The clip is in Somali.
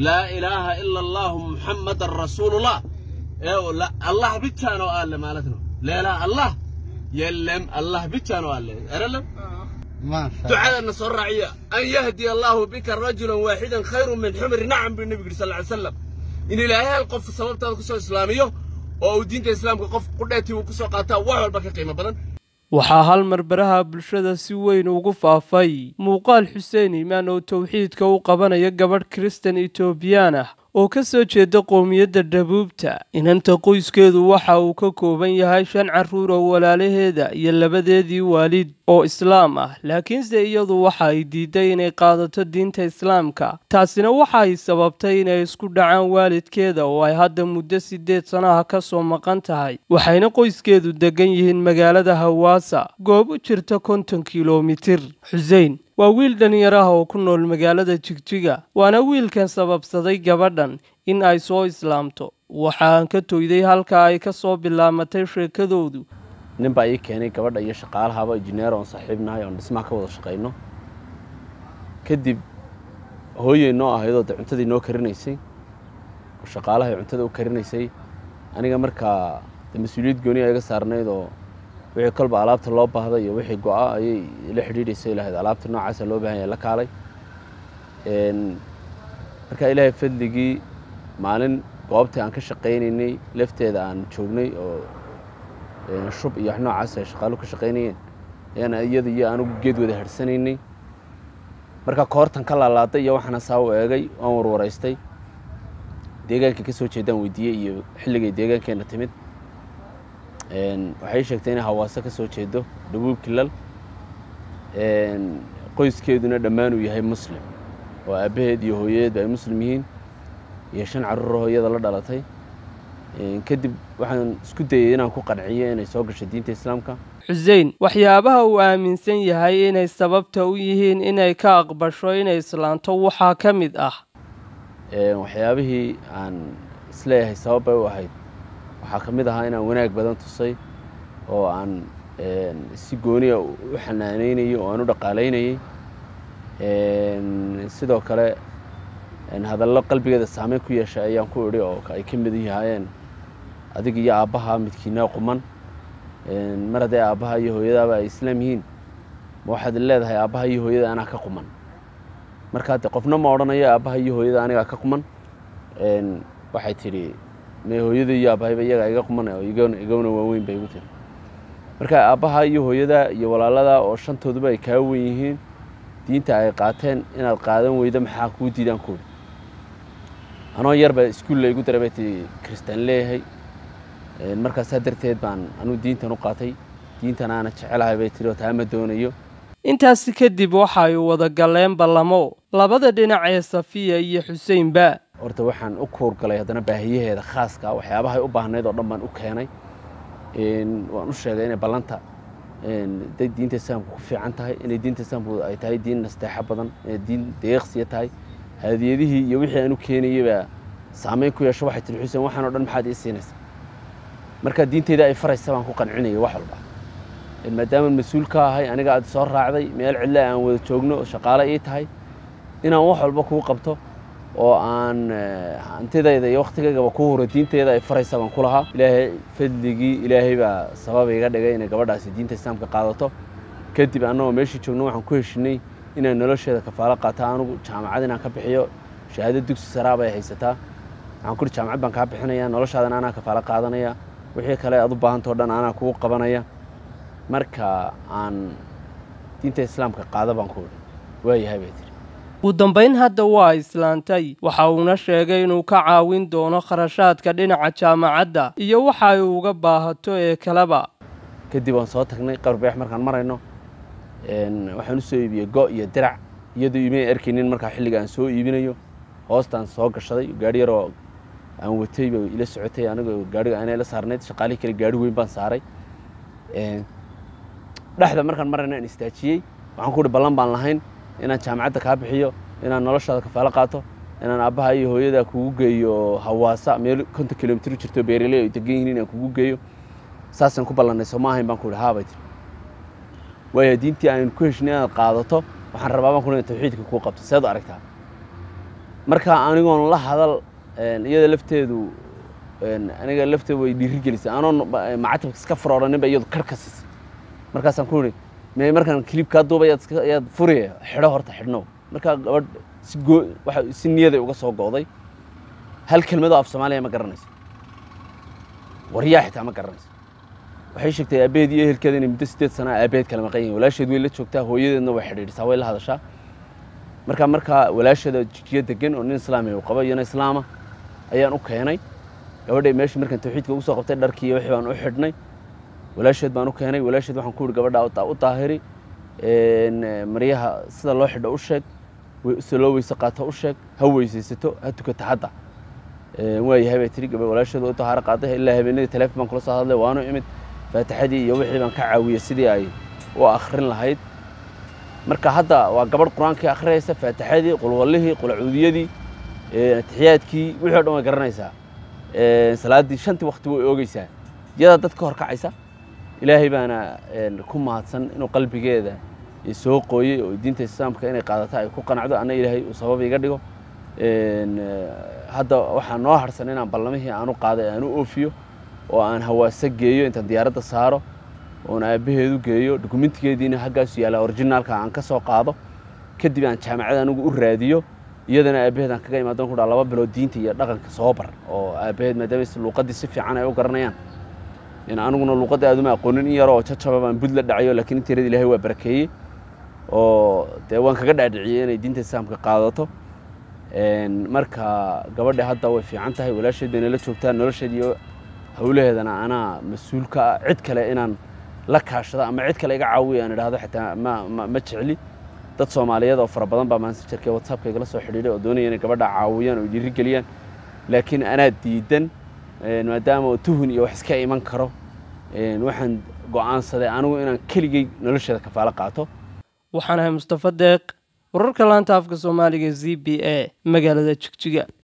laa ilaaha ila allahu muxammadan rasuulullah አላህ ብቻ ነው አለ ማለት ነው። ሌላ አላህ የለም፣ አላህ ብቻ ነው አለ አይደለም። دعاء النصر رعية أن يهدي الله بك رجلا واحدا خير من حمر نعم بالنبي صلى الله عليه وسلم إن إلهي القف سبب تلك إسلامية أو دين الإسلام قف قدرتي وكسو قاتا وحول بك قيمة بدن waxaa hal mar baraha bulshada si weyn ugu faafay muuqaal xuseen iimaan oo towxiidka u qabanaya gabadh kristan etoobiyaan ah oo ka soo jeeda qowmiyadda dhabuubta inanta qoyskeedu waxa uu ka kooban yahay shan carruur oo walaalaheeda iyo labadeedii waalid oo islaam ah laakiinse iyadu waxa ay diiday inay qaadato diinta islaamka taasina waxa ay sababtay inay isku dhacaan waalidkeeda oo ay hadda muddo siddeed sanaha ka soo maqan tahay waxayna qoyskeedu degan yihiin magaalada hawaasa goob u jirta konton kilomitir xusein waa wiil dhallinyar ah oo ku nool magaalada jigjiga waana wiilkan sababsaday gabadhan in ay soo islaamto waxaan ka toyday halka ay ka soo bilaamatay sheekadoodu nin baa ii keenay gabadha iyo shaqaalahaba injineer oon saaxiibnahay oon dhismaha ka wada shaqayno kadib hooyey noo ahaydoo de cuntadii noo karinaysay oo shaqaalahay cuntada u karinaysay aniga markaa de mas-uuliyad gooniya iga saarnayd oo wixii kolba alaabta loo baahda iyo wixii go-a ayay la xidhiidhaysay lahayd alaabta noocaasa loo bahan yahay la kaalay markaa ilaahay fadligii maalin goobtii aan ka shaqaynaynay lafteeda aan joognay oo shub iyo wax noocaas ay shaqaalu ka shaqaynayeen ayaan iyada iyo anugu geed wada harhsanaynay markaa koortan ka laalaaday iyo waxaana saa u eegay waan warwaraystay deegaankii ka soo jeedaan weydiiyey iyo xilligay deegaankeenna timid waxay sheegtay inay hawaaso ka soo jeedo dhabuub kilal qoyskeeduna dhammaan uu yahay muslim oo aabbaheed iyo hooyadeedba ay muslim yihiin iyo shan carruur hooyada la dhalatay kadib waxaan isku dayay inaan ku qanciyo inay soo gasho diinta islaamka xusein waxyaabaha uu aaminsan yahay inay sababta u yihiin inay ka aqbasho inay islaanto waxaa ka mid ah waxyaabihii aan isleeyahay sabab bay u ahayd waxaa ka mid ahaa inaan wanaag badan tusay oo aan si gooniya u xanaanaynayay oo aan u dhaqaalaynayay sidoo kale hadallo qalbigeeda saameyn ku yeeshay ayaan ku idhi oo ay ka mid yahaayeen adig iyo aabbaha midkiinaa quman mar haddee aabbaha iyo hooyadaaba ay islaam yihiin ma waxaad leedahay aabbaha iyo hooyada anaa ka quman markaa de qofna ma odhanayo aabbaha iyo hooyada anigaa ka quman waxay tidhi me hooyada iyo aabbahayba iyagaa iga quman oo igana waaweyn bay igu tiri marka aabbaha iyo hooyada iyo walaalada oo shantooduba ay kaa wen yihiin diinta ay qaateen inaad qaadan weydo maxaa kuu diidaan kooda anoo yarba iskuulla igu daray bay tii kristaan leeyahay markaasaa darteed baan anugu diintan u qaatay diintan aana jecelahay bay tiri oo taa ma doonayo intaasi kadib waxa ay wada galeen ballamo labada dhinac ee safiya iyo xuseinba horta waxaan u kuurgalay haddana baahiyaheeda khaaska waxyaabahay u baahnayd oo dhan baan u keenay waan u sheegay inay ballanta day diinta islaamku ku fiican tahay inay diinta islaamku ay tahay diin nasteexo badan inay diin deeqsiya tahay hadiyadihii iyo wixii aan u keenayay baa saameyn ku yeesho waxay tiri xuseen waxaan oo dhan maxaad ii siinaysa marka diinteyda ay faraysa baan ku qancinayay wax walba maadaama mas-uul ka ahay aniga aad soo raacday meel cidla aan wada joogno shaqaale ii tahay inaan wax walba kuu qabto oo aan hantidayda iyo wakhtigaygaba ku huro diinteeda ay faraysa baan ku lahaa ilaahay fadligii ilaahay baa sabab iga dhigay inay gabadhaasi diinta islaamka qaadato kadib annagoo meeshii joogno waxaan ku heshinay inaan nolosheeda kafaalo qaata anugu jaamacad inaan ka bixiyo shahaado dugsi saraa bay haysataa waxaan ku uri jaamacad baan kaa bixinaya noloshaadana anaa kafaalo qaadanaya wixii kale aad u baahantao dhan anaa kugu qabanaya marka aan diinta islaamka qaada baan ku uri waayahay bay tiri ugu dambayn hadda waa islaantay waxa uuna sheegay inuu ka caawin doono kharashaadka dhinaca jaamacadda iyo waxa ay uga baahato ee kaleba kadib waan soo tagnay qarbeex markaan marayno waxaan u soo iibiyey go iyo dirac iyadoo imay arkaynin markaa xilliga aan soo iibinayo hoostaan soo gashaday gaari yaroo aan watay ba ila socotay anigoo gaariga aanay la saarnayd shaqaalihii kale gaari weyn baan saaray dhexda markaan marayno aan istaajiyey waxaan ku uhi ballan baan lahayn inaan jaamacadda kaa bixiyo inaan noloshaada kafaalo qaato inaan aabbaha iyo hooyada kugu geeyo hawaasa meel konton kilomitr jirto beeraley ay degan yihiin inaan kugu geeyo saasaan ku ballannay soo ma ahayn baan ku ihi haabay tiri waaya diintii aan ku heshinay inaad qaadato waxaan rabaa baan ku ina tawxiidka kuu qabto seed u aragtaa marka anigoon la hadal iyada lafteedu aniga lafteedu way dhiirigelisay anoon macatabka iska furooraninba iyadu kar ka siisay markaasaan ku ihi me markaan kilib kaa duuba ayaad iska ayaad furiya xidho horta xidhnow markaa gabadh si goo waxa si niyaday uga soo go'day hal kelmadoo af soomaaliya ma garanayso waryaa xitaa ma garanayso waxay sheegtay aabaheed iyo ehelkeeda inay muddo sideed sana aabaheed kala maqan yihin walaasheed way la joogtaa hooyadeedna way xidhiidhisaa way la hadashaa marka markaa walaasheeda jijiyo degan oo nin islaamiya uu qabo iyana islaama ayaan u keenay gabadhay meeshii markaan tawxiidka ugu soo qabtay dharkii iyo wixii baan u xidhnay walaasheed baan u keenay walaasheed waxaan ku ihi gabadha u daahiri maryaha sida loo xidho u sheeg sida loo weyse qaato u sheeg ha weysaysato ha tukata hadda waayahay bay tihi gabadh walaasheed u dahaaro qaaday ilaa habeenadii teleefon baan kula soo hadlay waanu imid faatixadii iyo wixii baan ka caawiyey sidii ay u akhrin lahayd marka hadda waa gabadh qur-aankii akhriyaysa faatixadii qulwallihii qulacuudiyadii atixiyaadkii wixii o dhan way garanaysaa salaaddii shantii wakti way oogeysaa iyadaa dad ka hor kacaysa ilaahay baana ku mahadsan inuu qalbigeeda soo qooyey oo diinta islaamka inay qaadato ay ku qanacdo anna ilaahay uu sabab iga dhigo hadda waxaa noo harsan inaan ballamihii aanu qaaday aan u oofiyo oo aan hawaasa geeyo intaan diyaaradda saaro oon aabbaheedu geeyo dokumentigeediina haggaasu yaalla orijinaalka aan ka soo qaado kadib aan jaamacada anigu u raadiyo iyadana aabbaheed aan kaga imaadon ku dhaa laba bilood diinta iyo dhaqanka soo bar oo aabbaheed maadaama luuqaddii si fiican ay u garanayaan aniguna luuqadda aaduma aqoonin in yaroo jajaba baan bud la dhacayo lakiin inteerada ilahay waa barakeeyey oo dee waan kaga dhaadhiciyey inay diinta islaamka qaadato marka gabadha hadda way fiican tahay walaasheed bayna la joogtaa nolosheed iyo hawlaheedana anaa mas-uulka ah cid kale inaan la kaashado ama cid kale iga caawiya aan idhaahdo xitaa ma ma jecli dad soomaaliyeed oo fara badan baa maansijarka whatsappka igala soo xidhiidhay oo doonaya inay gabadha caawiyaan oo dhiirigeliyaan laakiin anaa diidan maadaama tuhun iyo wax iska iman karo waxaan go'aansaday anigu inaan keligay nolosheeda kafaalo qaato waxaan ahay mustafa deeq wararka laanta afka soomaaliga z b a magaalada jigjiga